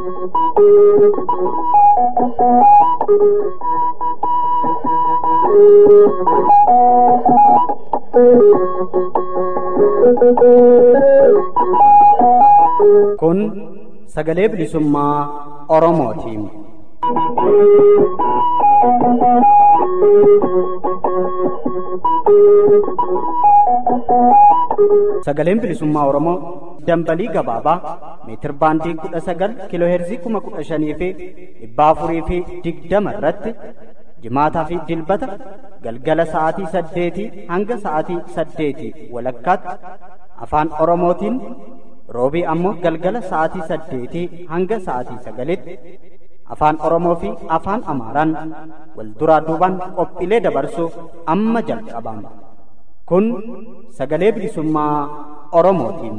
Kun sagalee bilisummaa Oromootiin. Sagaleen bilisummaa Oromoo dambalii gabaabaa meetir baandii kudha sagal kiiloo heerzii kuma kudha shanii fi dhibba afurii fi digdama irratti jimaataa fi dilbata galgala sa'aatii saddeetii hanga sa'aatii saddeetii walakkaatti afaan Oromootiin roobii ammoo galgala sa'aatii saddeetii hanga sa'aatii sagalitti afaan Oromoo fi afaan Amaaraan wal duraa duubaan qophiilee dabarsuuf amma jalqabama. Kun sagalee bilisummaa Oromootiin.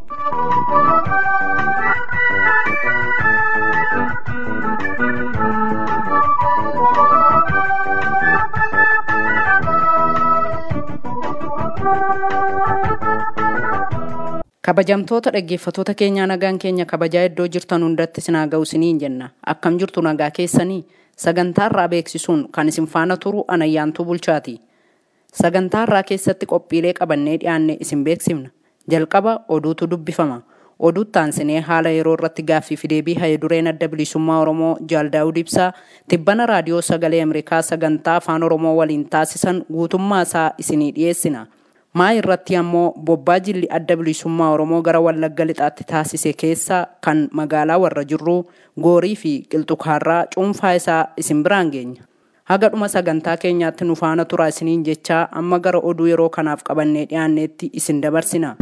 Kabajamtoota dhaggeeffattoota keenyaa nagaan keenya kabajaa iddoo jirtan hundatti sinaa ga'u siniin jenna. Akkam jirtu nagaa keessanii sagantaarraa beeksisuun kan isin faana turu anayyaantuu bulchaati. Sagantaarraa keessatti qophiilee qabannee dhiyaanne isin beeksifna. Jalqaba oduutu dubbifama. Oduutti taansinee haala yeroo irratti gaaffii fi deebii hayya dureen adda bilisummaa Oromoo Jaaldaa'uu Ibsaa tibbana raadiyoo sagalee Ameerikaa sagantaa afaan Oromoo waliin taasisan guutummaa isaa isinii dhiyeessina. maa irratti ammoo bobbaa jilli adda bilisummaa oromoo gara wallagga lixaatti taasise keessaa kan magaalaa warra jirruu goorii fi qilxukaarraa cuunfaa isaa isin biraan geenya haga dhuma sagantaa keenyaatti nu faana turaa isiniin jechaa amma gara oduu yeroo kanaaf qabannee dhiyaanneetti isin dabarsina.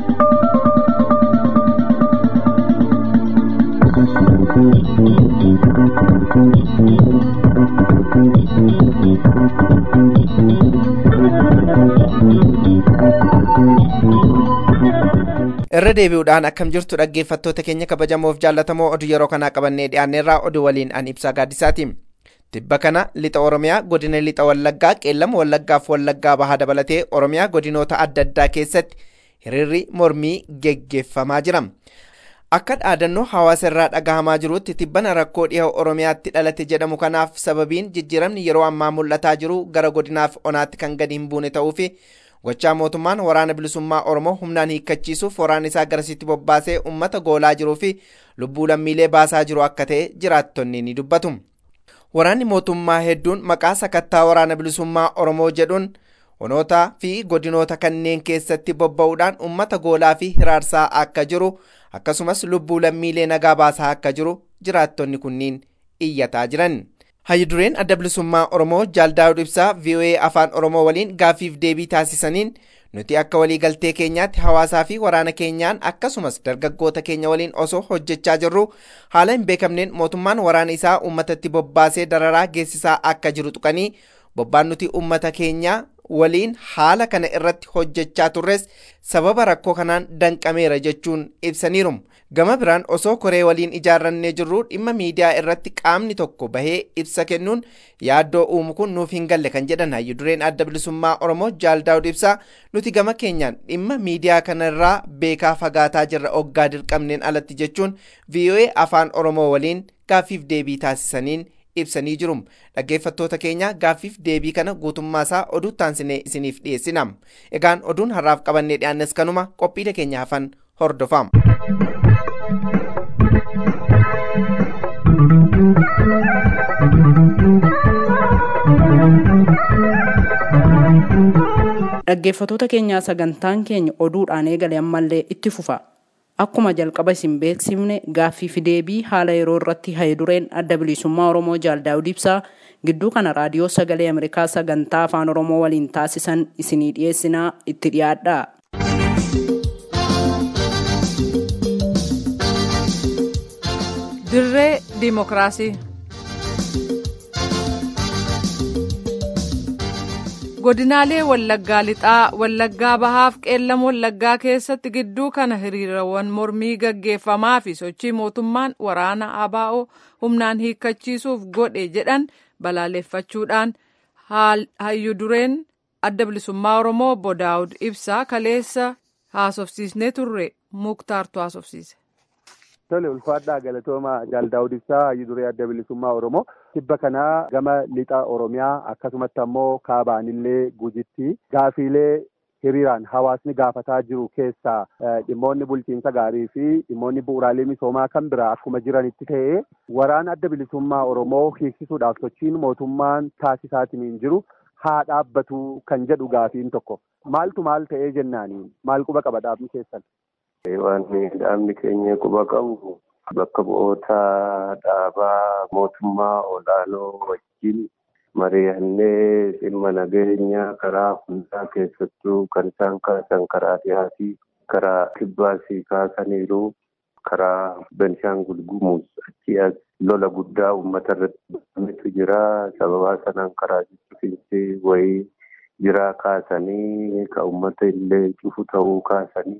irra deebi'uudhaan akkam jirtu dhaggeeffattoota keenya kabajamoof jaallatamoo oduu yeroo kanaa qabannee dhiyaanneerraa oduu waliin an ibsaa gaaddisaati tibba kana lixa oromiyaa godina lixa wallaggaa qeellama wallaggaaf wallaggaa bahaa dabalatee oromiyaa godinoota adda addaa keessatti hiriirri mormii geggeeffamaa jira akka dhaadannoo hawaasa irraa dhagahamaa jirutti tibbana rakkoo dhiha oromiyaatti dhalate jedhamu kanaaf sababiin jijjiiramni yeroo ammaa mul'ataa jiru gara godinaaf onaatti kan gadi hin buune ta'uu fi gochaa mootummaan waraana bilisummaa oromoo humnaan hiikkachiisuuf waraana isaa garasitti bobbaasee ummata goolaa jiruu fi lubbuu lammiilee baasaa jiru akka ta'e jiraattonni ni dubbatu. Waraanni mootummaa hedduun maqaa sakattaa waraana bilisummaa oromoo jedhuun onootaa fi godinoota kanneen keessatti bobba'uudhaan ummata goolaa fi hiraarsaa akka jiru akkasumas lubbuu lammiilee nagaa baasaa akka jiru jiraattonni kunniin iyyataa jiran. Hayyidureen adda bilisummaa Oromoo Jaaldaa'uu Ibsaa VOA afaan Oromoo waliin gaaffiif deebii taasisaniin nuti akka waliigaltee keenyaatti hawaasaa fi waraana keenyaan akkasumas dargaggoota keenya waliin osoo hojjechaa jirru haala hin beekamneen mootummaan waraana isaa uummatatti bobbaasee dararaa geessisaa akka jiru tuqanii bobbaan nuti uummata keenyaa waliin haala kana irratti hojjechaa turres sababa rakkoo kanaan danqameera jechuun ibsaniiru. gama biraan osoo koree waliin ijaarrannee jirru dhimma miidiyaa irratti qaamni tokko bahee ibsa kennuun yaaddoo uumu kun nuuf hin galle kan jedhan hayyudureen adda bilisummaa oromoo jaaldaa'uu ibsaa nuti gama keenyaan dhimma miidiyaa kanarraa beekaa fagaataa jirra oggaa dirqamneen alatti jechuun voa afaan oromoo waliin gaaffiif deebii taasisaniin ibsanii jiru dhaggeeffattoota keenya gaaffiif deebii kana guutummaasaa oduu taansinee isiniif dhiyeessina egaan oduun har'aaf qabannee dhiyaannes kanuma qophiilee keenya hafan hordofaa. Dhaggeeffattoota keenyaa sagantaan keenya oduudhaan eegale ammallee itti fufa. Akkuma jalqaba isin beeksifne gaaffii fi deebii haala yeroo irratti hayidureen adda bilisummaa Oromoo Jaaldaa'uu Ibsaa gidduu kana raadiyoo sagalee Ameerikaa sagantaa afaan Oromoo waliin taasisan isinii dhiyeessinaa itti dhiyaadhaa. dirree diimokiraasii godinaalee wallaggaa lixaa wallaggaa bahaaf qeellam wallaggaa keessatti gidduu kana hiriirawwan mormii gaggeeffamaa fi sochii mootummaan waraana abaa'oo humnaan hiikkachiisuuf godhe jedhan balaaleffachuudhaan hayyu dureen adda bilisummaa oromoo obbo daawud ibsaa kaleessa haasofsiisnee turre muktaartu haasofsiise. Tole ulfaadhaa galatooma Jaaldaawud Ibsaa Hayyuu Duree Adda Bilisummaa Oromoo tibba kanaa gama lixa Oromiyaa akkasumatti ammoo kaabaanillee gujitti gaafiilee hiriiraan hawaasni gaafataa jiru keessaa dhimmoonni bulchiinsa gaarii fi dhimmoonni bu'uuraalee misoomaa kan biraa akkuma jiranitti ta'ee waraana adda bilisummaa Oromoo hiiksisuudhaaf sochiin mootummaan taasisaatiin jiru haa dhaabbatu kan jedhu gaafiin tokko maaltu maal ta'ee jennaanii maal quba qaba dhaabni keessan. Waan dhaabni keenya quba qabu bakka bu'oota dhaabaa mootummaa olaanoo wajjin mari'annee dhimma nageenya karaa hundaa keessattuu kan isaan kaasan karaa dhihaatii karaa kibbaasii kaasaniiru karaa Benshaangul Gumuz achi as lola guddaa uummata irratti banametu jira sababaa sanaan karaa jijjiirinsi wayii jiraa kaasanii ka uummata illee cufu ta'uu kaasanii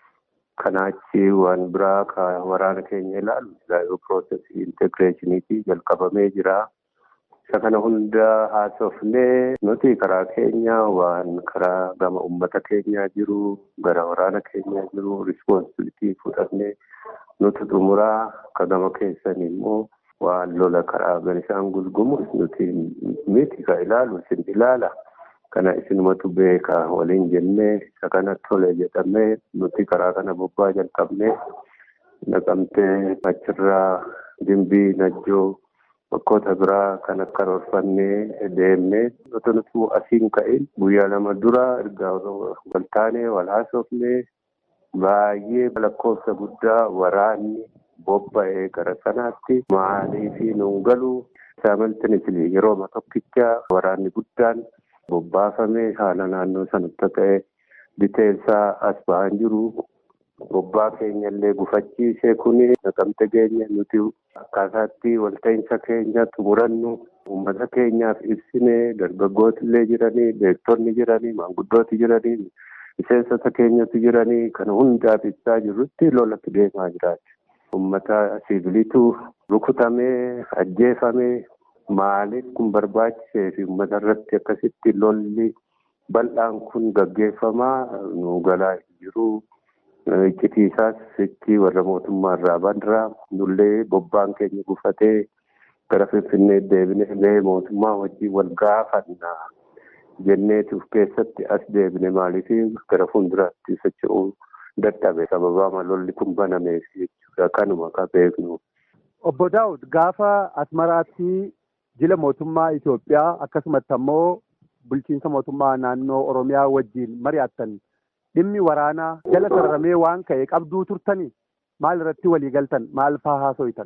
kanaachi waan biraa ka waraana keenya ilaalu gaayoo piroosesii integreeshiniitii jalqabamee jira. isa kana hunda haasofnee nuti karaa keenya waan karaa gama uummata keenyaa jiru gara waraana keenyaa jiru rispoonsibilitii fudhannee nuti xumuraa ka gama keessan immoo waan lola karaa Benishaangul Gumuz nuti miti ka ilaalu isin ilaala. Kana isinumatu beeka waliin jennee isa kana tole jedhamee nuti karaa kana bobbaa jalqabnee naqamtee achirraa dimbii najjoo bakkoota biraa kan akka karoorfannee deemnee nuti nuti asiin ka'in guyyaa lama dura erga waltaanee wal haasofnee baay'ee lakkoofsa guddaa waraanni bobba'ee gara sanaatti maalii fi nuun galuu saamaltinisli yeroo tokkicha waraanni guddaan bobbaafamee haala naannoo sanatti ta'e biteessaa as ba'an jiru bobbaa keenyallee gufachiisee kuni naqamte keenya nuti akkaataatti walta'iinsa keenya xumurannu uummata keenyaaf ibsinee dargaggootillee jiranii beektonni jiranii maanguddooti jiranii miseensota keenyatu jiranii kana hundaaf ibsaa jirrutti lolatti deemaa jiraati. Uummata siviilitu rukutamee ajjeefamee maaliif kun barbaachisee fi uummata irratti akkasitti lolli bal'aan kun gaggeeffamaa nu galaa jiru. Iccitiisaas itti warra mootummaa irraa bandiraa nullee bobbaan keenya gufatee gara Finfinnee deebinee mootummaa wajjin wal gaafanna jenneetuuf keessatti as deebine maaliif gara fuulduraatti socho'uu dadhabe sababaa lolli kun banameef jechuudha kanuma ka beeknu. Obbo Daawud gaafa Asmaraatti jila mootummaa Itoophiyaa akkasumatti ammoo bulchiinsa mootummaa naannoo Oromiyaa wajjin mari'attan dhimmi waraanaa jala sararamee waan ka'e qabduu turtanii maal irratti walii galtan maal faa haaso'itan?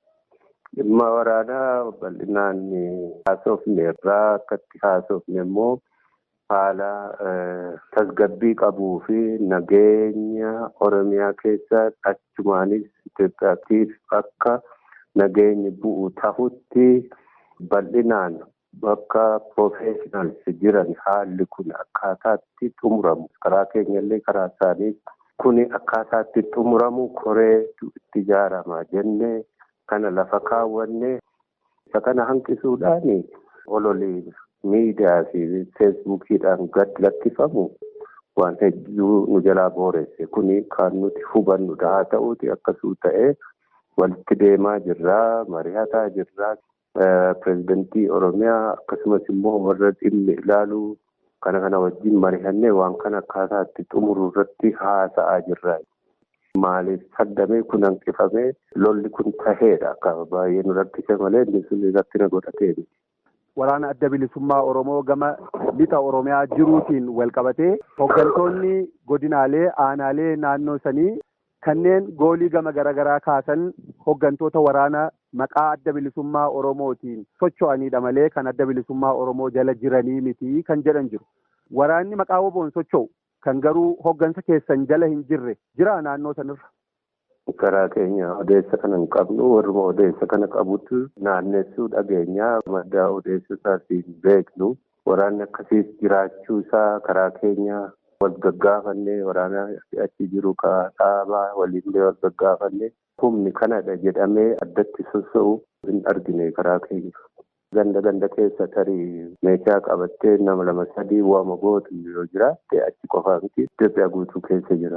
Dhimma waraanaa bal'inaan haasofne irraa akkatti haasofne immoo haala tasgabbii qabuu fi nageenya Oromiyaa keessa achumaanis Itoophiyaatiif akka nageenyi bu'u tahutti bal'inaan bakka professionals jiran haalli kun akkaataatti xumuramu karaa keenyallee karaa isaanii kuni akkaataatti xumuramu koreetu itti ijaarama jennee kana lafa kaawwanne isa kana hanqisuudhaan ololii miidiyaa fi feesbuukiidhaan gad lakkifamu waan hedduu nu jalaa booresse kuni kan nuti hubannudha haa ta'uuti akkasuu ta'ee walitti deemaa jirraa mari'ataa jirraa pirezidantii oromiyaa akkasumas immoo warra dhimmi ilaaluu kana kana wajjin mari'annee waan kana akkaataatti xumuruu irratti haasa'aa jirra. Maaliif saddamee kun hanqifamee lolli kun taheedha akka baay'ee nu rakkise malee inni sun rakkina godhatee Waraana adda bilisummaa Oromoo gama lixa Oromiyaa jiruutiin wal qabatee hooggantoonni godinaalee aanaalee naannoo sanii kanneen goolii gama garaagaraa kaasan hooggantoota waraana maqaa adda bilisummaa Oromootiin socho'anidha malee kan adda bilisummaa Oromoo jala jiranii miti kan jedhan jiru. Waraanni maqaa woboon socho'u kan garuu hooggansa keessan jala hin jirre jira naannoo sanirra. Karaa keenya odeessa kana hin qabnu warruma odeessa kana qabutu naannessuu dhageenyaa madda odeessa isaas hin beeknu waraanni akkasiis jiraachuu isaa karaa keenya wal gaggaafannee waraana achi jiru ka dhaabaa waliinlee wal gaggaafannee humni kanadha jedhamee addatti soso'u hin argine karaa keenya. Ganda ganda keessa tarii meeshaa qabattee nama lama sadii waama gootu yoo jiraatte achi qofaa miti Itoophiyaa guutuu keessa jira.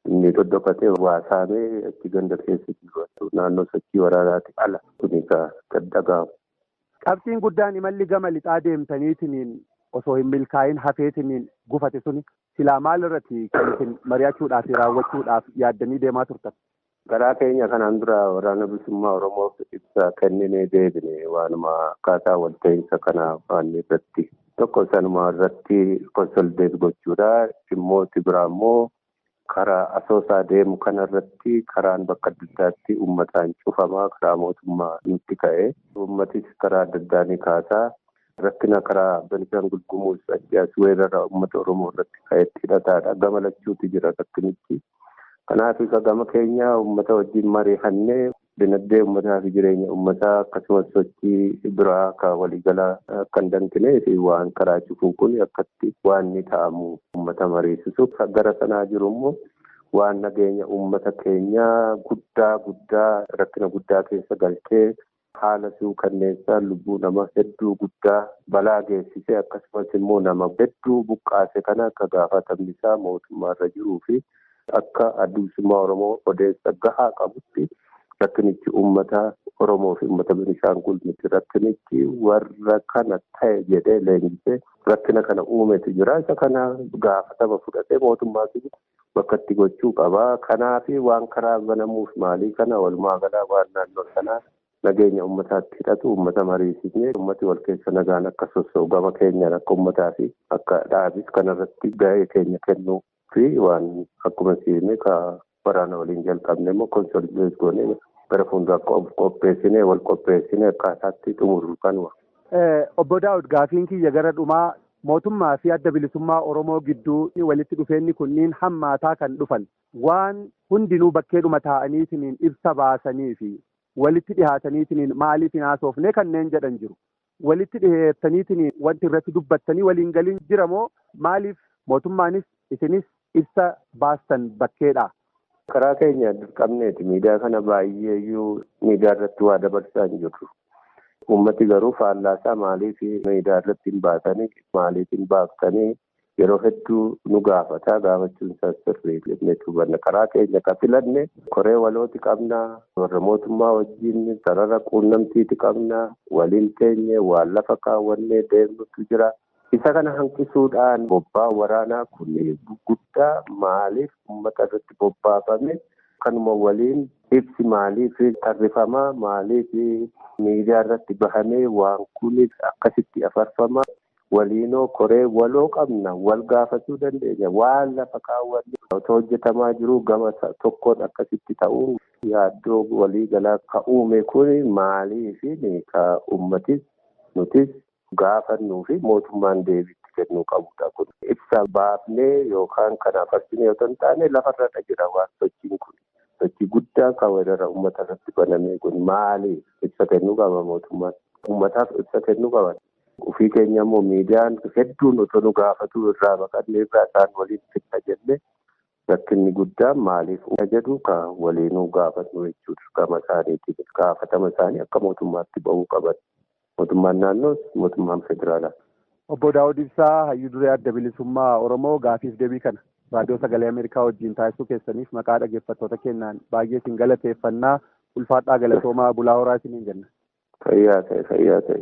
inni dhodhokatee waa saamee achi ganda keessa jiru naannoo sochii waraanaati ala kuni kan dhaga'amu. Qabxiin guddaan imalli gama lixaa deemtaniitiin osoo hin milkaa'in hafeetiin gufate suni silaa maal irratti kan isin mari'achuudhaaf raawwachuudhaaf yaaddanii deemaa turtan. Garaa keenya kanaan dura waraana bilisummaa Oromoof ibsa kenninee deebine waanuma akkaataa walta'iinsa kanaa waan irratti tokko sanuma irratti konsoldeet gochuudha. Dhimmooti biraa immoo karaa asoosaa deemu kanarratti karaan bakka adda addaatti uummataan cufamaa karaa mootummaa nutti ka'e. Uummatis karaa adda addaa ni kaasaa. Rakkina karaa Beenishaangul Gumuuz achi as weerara uummata Oromoo irratti ka'etti hidhataadha. Gama lachuuti jira rakkinichi. Kanaaf gama keenya uummata wajjin mari'annee dinagdee uummataa fi jireenya uummataa akkasumas sochii biraa akka waliigalaa akka hin danqinee fi waan karaa cufuun kun akkatti waan ni ta'amu uummata mariisisuuf gara sanaa jiru immoo waan nageenya uummata keenyaa guddaa guddaa rakkina guddaa keessa galchee haala suukanneessaa lubbuu nama hedduu guddaa balaa geessisee akkasumas immoo nama hedduu buqqaase kana akka gaafatamni isaa mootummaarra jiruu fi akka addunsummaa Oromoo odeessa gahaa qabutti rakkinichi uummata Oromoo fi uummata Beenishaangul miti rakkinichi warra kana ta'e jedhee leenjisee rakkina kana uumetu jira isa kana gaafatama fudhatee mootummaa bakka itti gochuu qaba. Kanaaf waan karaa banamuuf maalii kana walumaa galaa waan naannoo sanaa nageenya uummataatti hidhatu uummata mariisisnee uummati wal keessa nagaan akka sossoo'u gama keenyaan akka uummataa fi akka dhaabis kanarratti gahee keenya kennuu fi waan akkuma siine ka waraana waliin jalqabne immoo konsolideet goonee gara fuulduraa qopheessinee wal qopheessinee akkaataatti xumurru kanuma. Obbo Daawud gaafiin kiyya gara dhumaa mootummaa fi adda bilisummaa Oromoo gidduu walitti dhufeenyi kunniin hammaataa kan dhufan waan hundinuu bakkeedhuma taa'aniitiin ibsa baasanii fi walitti dhihaataniitiin maaliif hin haasofne kanneen jedhan jiru. Walitti dhiheessaniitiin wanti irratti dubbattanii waliin galiin jira moo maaliif mootummaanis isinis ibsa baastan bakkeedha. Karaa keenya dirqamneeti miidiyaa kana baay'eeyyuu miidiyaa irratti waa dabarsaa hin jirru. Uummati garuu faallaasaa maaliif miidiyaa irratti hin baatanii maaliif hin baaftanii yeroo hedduu nu gaafataa gaafachuun isaas sirrii jennee hubanna karaa keenya ka filanne koree walooti qabna warra mootummaa wajjin sarara quunnamtiiti qabna waliin teenye waan lafa kaawwannee deemnutu jira. Isa kana hanqisuudhaan bobbaa waraanaa kun guddaa maaliif uummata irratti bobbaafame kanuma waliin ibsi maaliif tarrifamaa maaliif miidiyaa irratti bahamee waan kunis akkasitti afarfama waliinoo koree waloo qabna wal gaafachuu dandeenya waan lafa kaawwanne otoo hojjetamaa jiru gama tokkoon akkasitti ta'uun yaaddoo walii galaa ka uume kun maaliif ka uummatis nutis gaafannuu fi mootummaan deebiitti kennuu qabudha kun ibsa baafnee yookaan kanaaf arsinee otoo hin taane lafarra jira waan sochiin kun sochii guddaa kan weerara uummata irratti baname kun maali ibsa kennuu qaba mootummaan uummataaf ibsa kennuu qaban. Ofii keenya immoo miidiyaan hedduun otoo nu gaafatu irraa baqannee irraa isaan waliin fidna jennee rakkinni guddaan maaliif jedhu ka waliinuu gaafannu jechuudha gama isaaniitiin gaafatama isaanii akka mootummaatti ba'uu qaban. mootummaan naannoos mootummaan federaalaa. Obbo Daawud Ibsaa hayyuu duree adda bilisummaa Oromoo gaafiif deebii kana raadiyoo sagalee Ameerikaa wajjin taasisuu keessaniif maqaa dhaggeeffattoota keenyaan baay'ee isin galateeffannaa ulfaadhaa galatoomaa bulaa horaa isiniin jenna. Fayyaa ta'e fayyaa ta'e.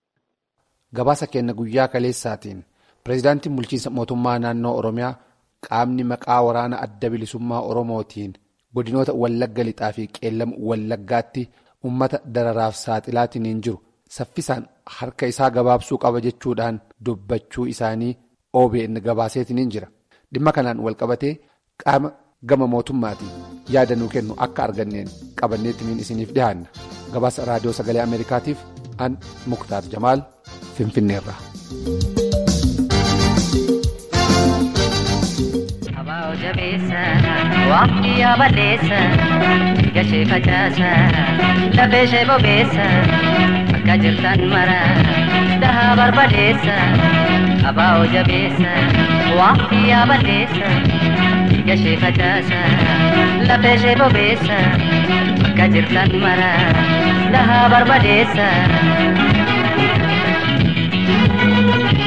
Gabaasa keenya guyyaa kaleessaatiin pireezidaantiin bulchiinsa mootummaa naannoo Oromiyaa qaamni maqaa waraana adda bilisummaa Oromootiin godinoota Wallagga lixaa fi qeellam Wallaggaatti uummata dararaaf saaxilaatiin jiru. Saffisaan harka isaa gabaabsuu qaba jechuudhaan dubbachuu isaanii OBN gabaaseetiin jira. Dhimma kanaan walqabatee qaama gama mootummaatiin yaada nuu kennu akka arganneen qabanneetiin isiniif dhihaanna. Gabaasa raadiyoo sagalee Ameerikaatiif an Muktaar Jamaal Finfinneerra. Waqtii abaleessa gashee facaasa lafee ishee bobeessa akka jirtan mara dhahaa barbadeessa abaa'oo jabeessa waqtii abaleessa gashee facaasa lafee ishee bobeessa akka jirtan mara dhahaa barbadeessa.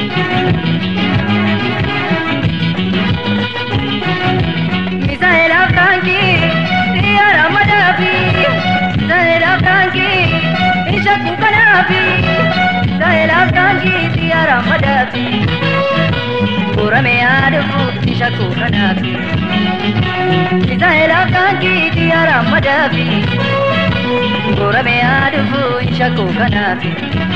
Misaa'elaaf ramadaati Urame adufuutti shakuu kanaafi Isa elaakaan kiiti ramadaati Urame adufuutti shakuu kanaafi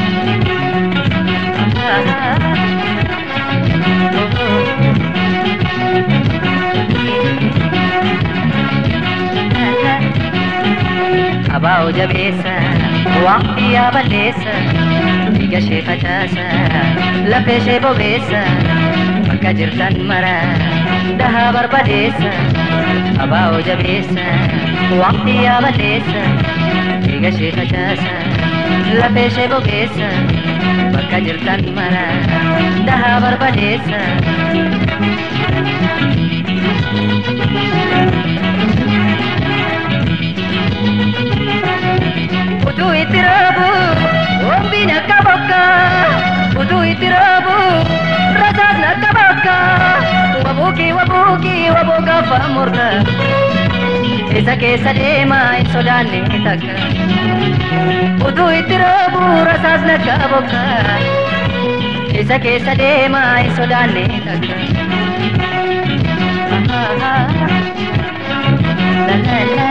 Abaa jabeessa waqtii yaa balleessa dhiiga ishee facaasa lafa ishee bobeessa bakka jirtan mara dahaa barbadeessa abaa jabeessa waqtii yaa balleessa dhiiga ishee facaasa lafa ishee bobeessa bakka jirtan mara dahaa barbadeessa. Utuu itti raabu wambiin akka bakka utuu itti raabu rasaan akka bakka wabuuki wabuuki waboo gaafa morka isa keessa deemaa hin sodaanne takka utuu itti raabu rasaas akka bakka isa keessa deemaa hin sodaanne takka. La la la.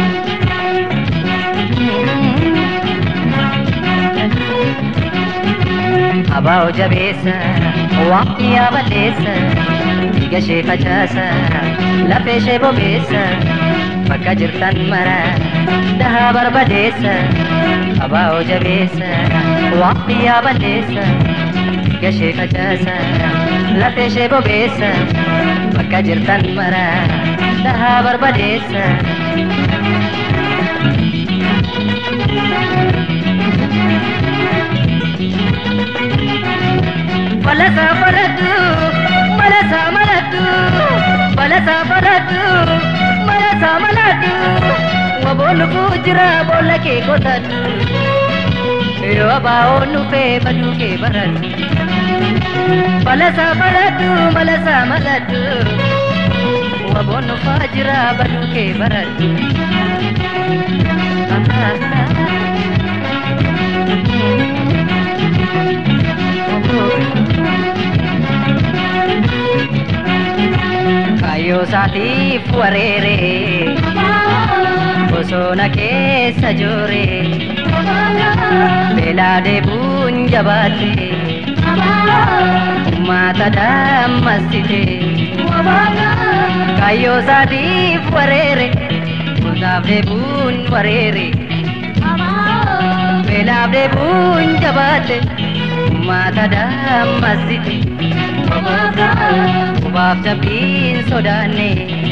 Abaa jabeessa waqtii yaa balleessa dhiiga ishee facaasa lafa ishee bobeessa bakka jirtan mara dahaa barbadeessa abaa jabeessa waqtii yaa balleessa dhiiga ishee facaasa lafa ishee bobeessa bakka jirtan mara dahaa barbadeessa. Balasa balatu, balasa malatu, balasa balatu, balasa malatu. Wabolu kujira bola ke kotatu. Yo abao nupe badu ke baratu. Balasa balatu, balasa malatu. Wabonu fajira badu ke baratu. Ah, ah, Kayyoo saatiif wareere bosona keessa joore beelaa deebuun jabaatte uummata dammastite kayyoo saatiif wareere bosaaf deebuun wareere beelaaf deebuun jabaatte uummata dammastite. Kubaaf cabbiin sodaanne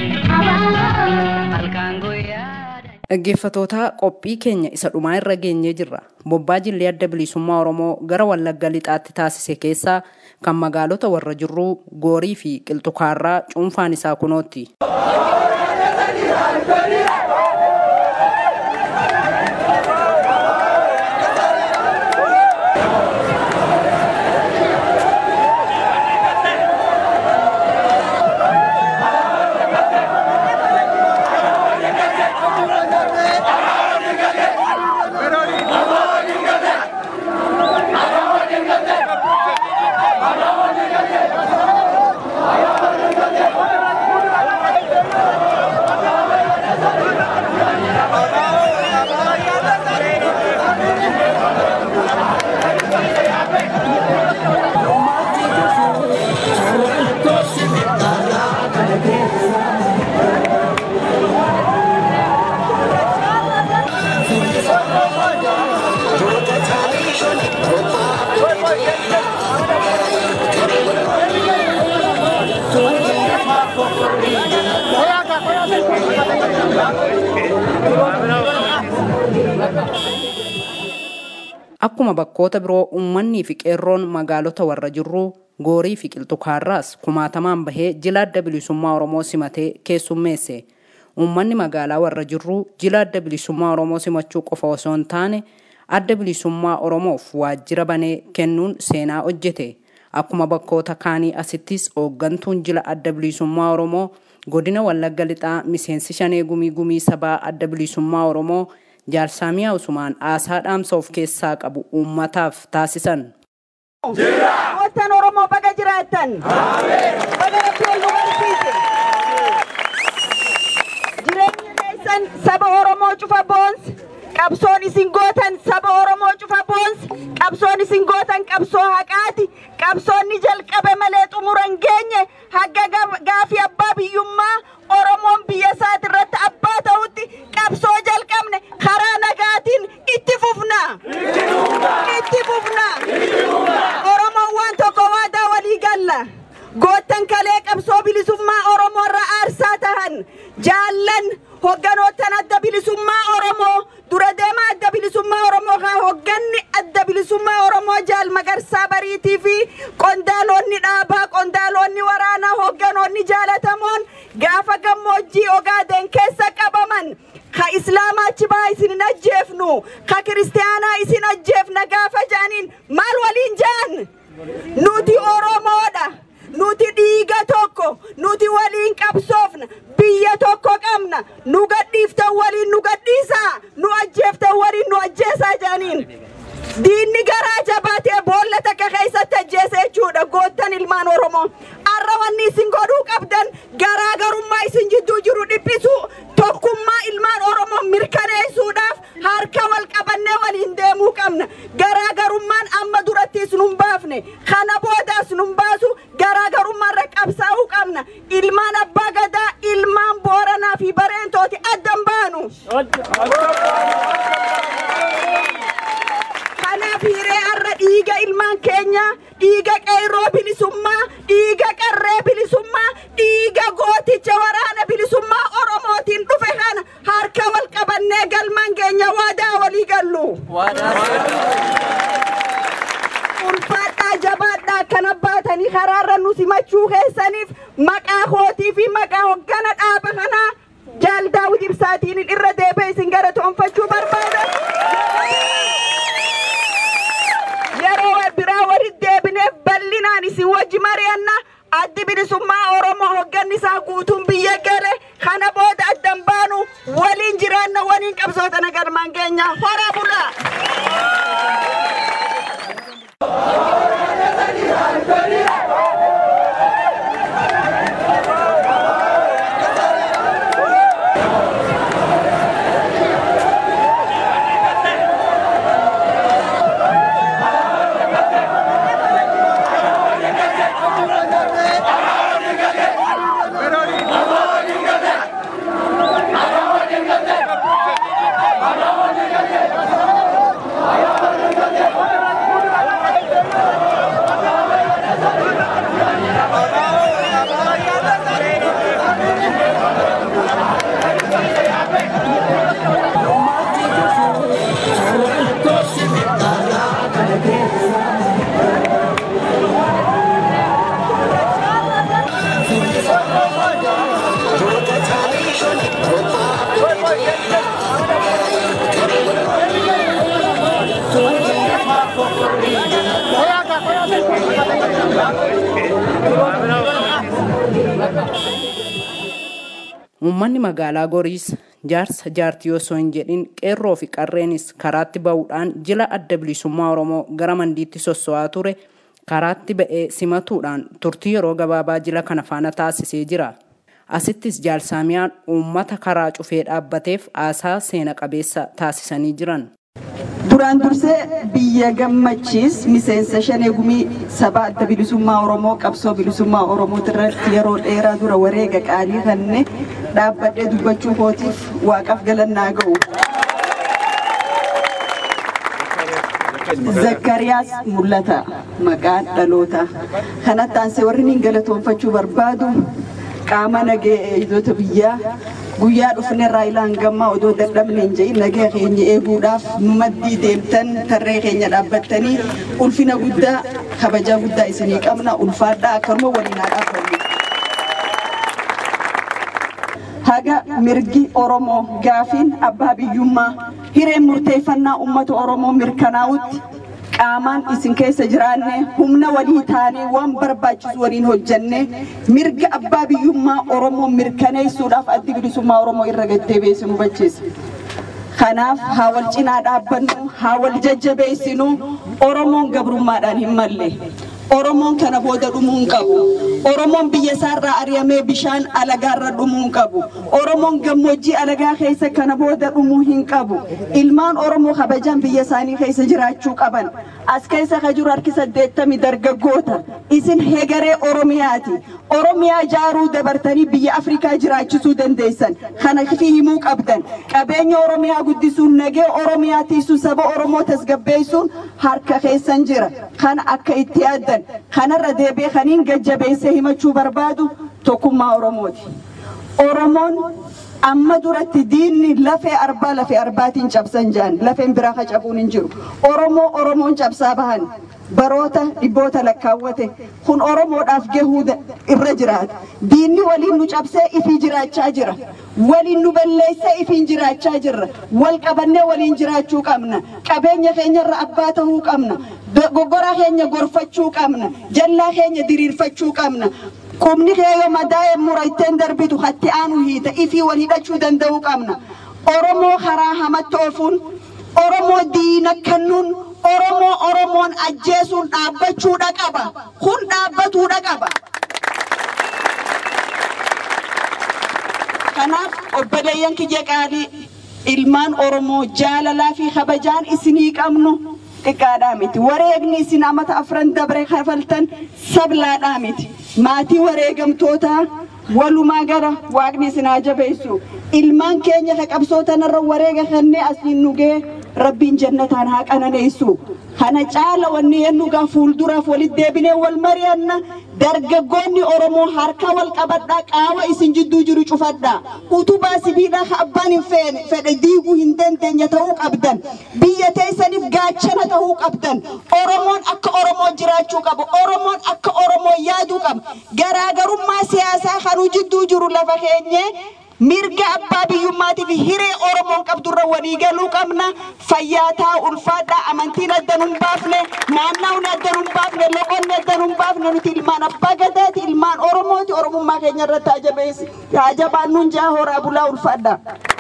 halkaan guyyaa. Dhaggeeffattoota qophii keenya isa dhumaa irra geenyee jirra. Bobbaa jillee adda bilisummaa Oromoo gara Wallagga lixaatti taasise keessaa kan magaalota warra jirruu Goorii fi Qilxukaarraa cuunfaan isaa kunootti. Akkuma bakkoota biroo uummanni fi qeerroon magaalota warra jirruu goorii fi qilxukaarraas kumaatamaan bahee jila adda bilisummaa Oromoo simatee keessummeesse. Uummanni magaalaa warra jirruu jila adda bilisummaa Oromoo simachuu qofa osoo hin taane adda bilisummaa Oromoof waajjira banee kennuun seenaa hojjete. Akkuma bakkoota kaanii asittis hooggantuun jila adda bilisummaa Oromoo godina Wallagga Lixaa miseensi shanee gumii gumii sabaa adda bilisummaa Oromoo jaarsaamiyaa Usumaan aasaa dhaamsa of keessaa qabu uummataaf taasisan. Jira! jiraattan Oromoo baga jiraattan. Baga rabbiin nu barsiise. Jireenya keessan saba Oromoo cufa boonsi. Qabsoon isin gootan saba Oromoo cufa boonsi. Qabsoon isin gootan qabsoo haqaati. Qabsoonni jalqabe malee xumura hin geenye hagga gaafii abbaa biyyummaa Oromoon biyya isaati irratti abbaa ta'utti qabsoo jalqabne karaa nagaatiin itti fufna. Itti fufna. Oromoon waan tokko waadaa walii galla. Goottan kalee qabsoo bilisummaa Oromoo irra aarsaa tahan jaallan hogganoottan adda bilisummaa Oromoo dura deemaa adda bilisummaa Oromoo haa hogganni adda bilisummaa Oromoo jaal magarsaa bariitii fi qondaaloonni dhaabaa qondaaloonni waraanaa hogganoonni jaalatamoon gaafa gammoojjii ogaaden keessa qabaman ka islaamaa achi baa isin hin ajjeefnu ka kiristaanaa isin ajjeefna gaafa jedhaniin maal waliin jedhan nuti Oromoodha. nuti dhiiga tokko nuti waliin qabsoofna biyya tokko qabna nu gadhiiftan waliin nu gadhiisaa nu ajjeeftan waliin nu ajjeesaa jedhaniin. Diinni garaa jabaatee boolla takka keessatti ajjeese jechuudha goottan ilmaan Oromoo. Har'a wanni isin godhuu qabdan garaagarummaa isin jidduu jiru dhiphisuu tokkummaa ilmaan Oromoo mirkaneessuudhaaf harka wal qabannee waliin deemuu qabna. Garaagarummaan amma durattis nun baafne kana boodaas nun baasu garaagarummaa irra qabsaa'uu qabna. Ilmaan abbaa gadaa ilmaan booranaa fi bareentooti addan baanu. Kanaaf hiree har'a dhiiga ilmaan keenya dhiiga qeerroo bilisummaa dhiiga qarree bilisummaa dhiiga gooticha waraana bilisummaa oromootiin dhufe kana harka wal qabannee galmaan keenya waadaa walii gallu. Ulfaadhaa jabaadhaa akkana baatanii karaarra nu simachuu keessaniif maqaa kootii fi maqaa hoggana dhaaba kanaa jaal daawit ibsaatiin irra deebi'ee isin galatoonfachuu barbaada. yeroo biraa walitti deebineef bal'inaan isin wajji mari'anna addi bilisummaa oromoo hogganni isaa guutuun biyya gale kana booda addan baanu waliin jiraanna waliin qabsootana galmaan keenya hora bula. Uummanni magaalaa Goriis jaarsa jaartii osoo hin jedhin qeerroo fi qarreenis karaatti ba'uudhaan jila adda bilisummaa Oromoo gara mandiitti sosso'aa ture karaatti ba'ee simatuudhaan turtii yeroo gabaabaa jila kana faana taasisee jira. Asittis jaalsaamiyaan uummata karaa cufee dhaabbateef haasaa seena qabeessa taasisanii jiran. Duraan dursee biyya gammachiis miseensa shanee gumii saba adda bilisummaa Oromoo qabsoo bilisummaa Oromoo irratti yeroo dheeraa dura wareega qaalii kanne dhaabbadhee dubbachuu kootiif waaqaaf galannaa ga'u. Zakkariyaas mul'ata maqaan dhaloota. Kanatti aansee warri niin galatoonfachuu barbaadu qaama nageessitoota biyyaa guyyaa dhufne irraa ilaan gammaa odoo dadhabne hin jedhin nagaa keenya eeguudhaaf nu maddii deemtan tarree keenya dhaabbattanii ulfina guddaa kabajaa guddaa isinii qabna ulfaadhaa akkanuma waliin haa dhaabbannu. Haga mirgi Oromoo gaafiin abbaa biyyummaa hireen murteeffannaa uummata Oromoo mirkanaa'utti qaamaan isin keessa jiraanne humna walii taanee waan barbaachisu waliin hojjenne mirga abbaa biyyummaa Oromoo mirkaneessuudhaaf addi bilisummaa Oromoo irra deddeebi'ee nu hubachiisa. Kanaaf haa wal cinaa dhaabbannu, haa wal jajjabeessinu Oromoon gabrummaadhaan hin malle. Oromoon kana booda dhumuu hin qabu. Oromoon biyya isaarraa ari'amee bishaan alagaarra dhumuu hin qabu. Oromoon gammoojjii alagaa keessa kana booda dhumuu hin qabu. Ilmaan Oromoo kabajaan biyya isaanii keessa jiraachuu qaban. As keessa ka jiru harki saddeettami dargaggoota. Isin hegaree Oromiyaati. Oromiyaa jaaruu dabartanii biyya Afrikaa jiraachisuu dandeessan. Kana fi himuu qabdan. Qabeenya Oromiyaa guddisuun nagee Oromiyaa tiisuu saba Oromoo tasgabbeessuun harka keessan jira. Kana akka itti yaaddan. Kanarra deebi'ee kaniin gajjabeessee himachuu barbaadu tokkummaa Oromooti. Oromoon amma duratti diinni lafee arbaa lafee arbaatiin cabsan jaan lafeen biraa facaquun hin jiru. Oromoo Oromoon cabsaa bahan baroota dhibboota lakkaawwate kun Oromoodhaaf gahuu irra jiraata. Diinni waliin nu cabsee ifii jiraachaa jira. Waliin nu balleessee ifiin jiraachaa jirra. Wal qabannee waliin jiraachuu qabna. Qabeenya keenyarra abbaa ta'uu qabna. Goggoraa keenya gorfachuu qabna. Jallaa keenya diriirfachuu qabna. Qubni kee yoo madaa'e murayteen darbitu hatti aanu hiita ifii wal hidhachuu danda'uu qabna. Oromoo karaa hamatti oofuun, Oromoo diina kennuun, Oromoo Oromoon ajjeesuun dhaabbachuudha qaba. Kun dhaabbatuudha qaba. Kanaaf obboleeyyan kiyya qaalii ilmaan Oromoo jaalalaa fi kabajaan isinii qabnu xiqqaadhaa miti. Wareegni isin amata afran dabre kafaltan sablaadhaa miti. Maatii wareegamtootaa walumaa gara waaqni isin haa jabeessu. Ilmaan keenya ka qabsootanarra wareega kennee asiin nugee rabbiin jannataan haa qananeessu. Kana caala wanni yennugaa fuulduraaf walitti deebinee wal mari'anna dargaggoonni Oromoo harka wal qabadhaa qaama isin jidduu jiru cufadhaa. Utubaa sibiilaa ka abbaan hin feene fedhe diiguu hin dandeenye ta'uu qabdan. Biyya teessaniif gaachana ta'uu qabdan. Oromoon akka Oromoo jiraachuu qabu. Oromoon akka Oromoo yaaduu qaba. Garaagarummaa siyaasaa kanuu jidduu jiru lafa keenyee mirga abbaa biyyummaatiif hiree Oromoon qabdurra walii galuu qabna. Fayyaataa ulfaadhaa amantiin addan hin baafne, naannawni addan hin baafne, loqonni addan hin baafne nuti ilmaan abbaa gadaati, ilmaan Oromooti, Oromummaa keenya irratti haa jabeessi. Haa jabaannuun jaa horaa bulaa ulfaadhaa.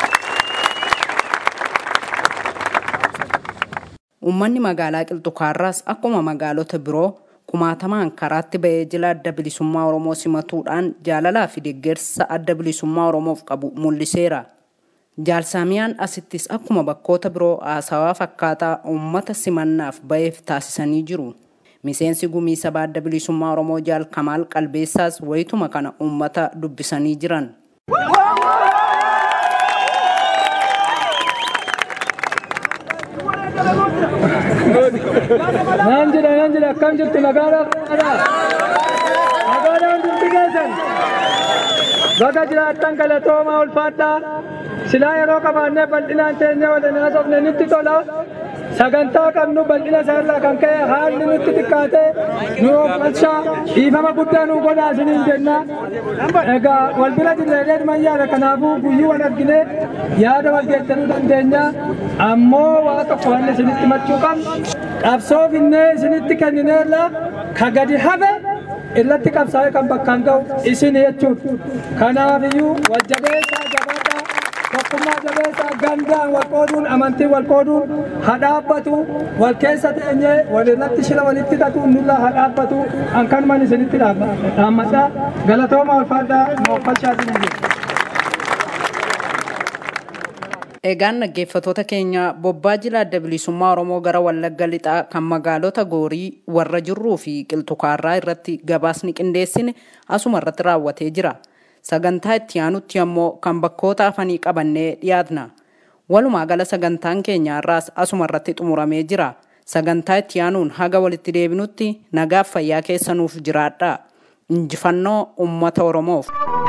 Uummanni magaalaa Qilxukaarraas akkuma magaalota biroo kumaatamaan karaatti ba'ee jila adda bilisummaa Oromoo simatuudhaan jaalalaa fi deeggarsa adda bilisummaa Oromoof qabu mul'iseera. Jaalsaamiyaan asittis akkuma bakkoota biroo haasawaa fakkaataa uummata simannaaf ba'eef taasisanii jiru. Miseensi gumii sabaa adda bilisummaa Oromoo jaal Kamaal Qalbeessaas wayituma kana uummata dubbisanii jiran. Naan jedha naan jedha akkam jirtu magaalaa magaalaa hundumti keessan bakka jiraattan galatoomaa ulfaadhaa silaa yeroo qabaannee bal'inaan teenyee waliin haasofne nutti tola sagantaa qabnu bal'ina isaarraa kan ka'e haalli nutti xiqqaate nu oofalchaa dhiifama guddaa nu godhaa isiniin jenna egaa wal bira jirreedhee dhuman yaada kanaafuu guyyuu wal argine yaada wal geettanuu dandeenya ammoo waa tokko waan isinitti machuu qabnu qabsoo finnee isinitti kennineerra ka gadi hafe irratti qabsaa'ee kan bakkaan ga'u isin jechuudha. Kanaafiyyuu wajjabeessaa jabaadhaa tokkummaa jabeessaa gandaan wal qooduun amantiin wal qooduun haa dhaabbatu wal keessa teenyee walirratti shila walitti hidhatuun nurraa haa dhaabbatu hankanumaan isinitti dhaammadhaa galatooma ulfaadhaa mooffalchaa jiru. Egaan dhaggeeffatoota keenya bobbaa jila adda bilisummaa Oromoo gara Wallagga Lixaa kan magaalota Goorii warra jirruu fi Qilxukaarraa irratti gabaasni qindeessine asuma irratti raawwatee jira. Sagantaa itti aanutti ammoo kan bakkoota afanii qabannee dhiyaatna. Walumaa gala sagantaan keenya irraas asuma irratti xumuramee jira. Sagantaa itti aanuun haga walitti deebinutti nagaaf fayyaa keessanuuf jiraadha. Injifannoo uummata Oromoof.